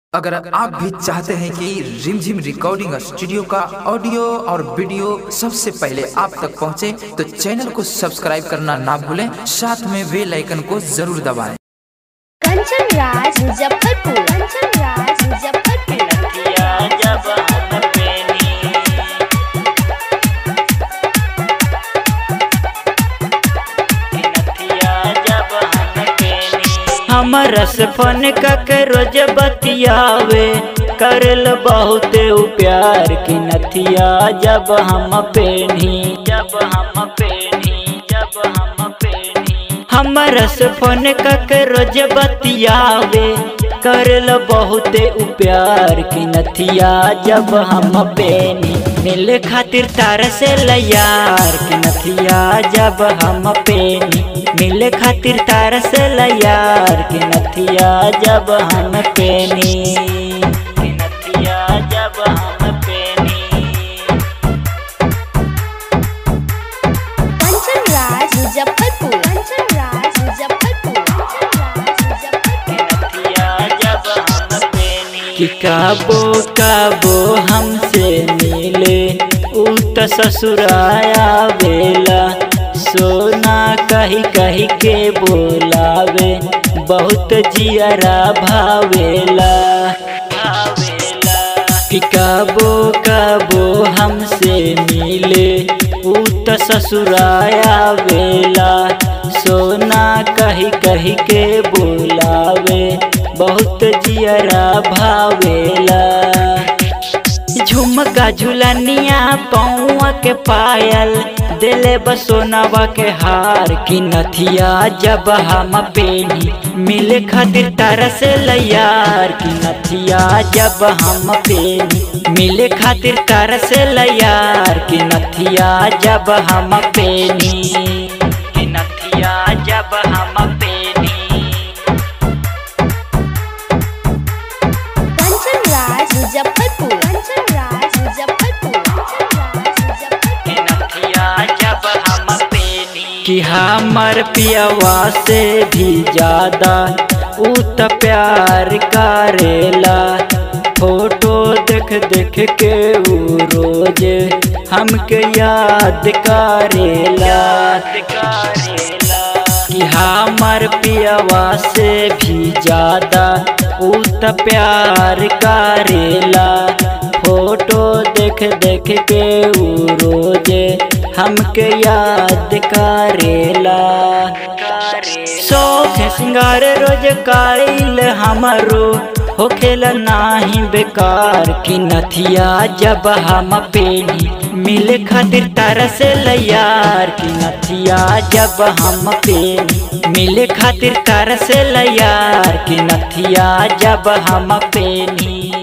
अगर आप भी चाहते हैं कि रिमझिम रिकॉर्डिंग स्टूडियो का ऑडियो और वीडियो सबसे पहले आप तक पहुंचे, तो चैनल को सब्सक्राइब करना ना भूलें साथ में बेल आइकन को जरूर दबाएं। कंचन राज मुजफ्फरपुर कंचन राज मुजफ्फरपुर नदिया जब हम पेनी नदिया जब हम पेनी हम रस फन के रोज बतियावे करल बहुत उ प्यार की नथिया जब हम पेनी जब हम पेनी जब हम पेनी हम रस फन के रोज बतियावे करल बहुत उ प्यार की नथिया जब हम पेनी मिल खातिर तार से लयार की नथिया जब हम पेनी मिल खातिर तार से लयार की नथिया जब हम पेनी की नथिया जब हम पेनी कंचन राज मुजफ्फरपुर कंचन राज मुजफ्फरपुर कंचन राज मुजफ्फरपुर कि काबो काबो हमसे मिले उ त ससुराया बेला सोना कही कही के बोलावे बहुत जियरा भावेला भावेला कि काबो काबो हमसे मिले उ त ससुराया बेला सोना कही कही के बोलावे बहुत जियरा भावेला झुमका झुलनिया पौआ के पायल दिले बसोनावा के हार की नथिया जब हम पेनी मिले खातिर तारा से लयार की नथिया जब हम पेनी मिले खातिर तारा से लयार की नथिया जब हम पेनी की नथिया जब हम पेनी कंचन राज मुजफ्फरपुर कंचन राज मुजफ्फरपुर कंचन राज मुजफ्फरपुर कि हमर पियवा से भी ज्यादा उ त प्यार करेला फोटो देख देख के उ रोज हमके याद करेला कि हमर पियवा से भी ज्यादा उ त प्यार करेला फोटो देख देख के उ रोज हमके याद करेला शौक सिंगार रोज काइल हमरो होखेला नाही बेकार की नथिया जब हम पेनी मिले खातिर तारा से लयार की नथिया जब हम पेनी मिले खातिर तारा से लयार की नथिया जब हम पेनी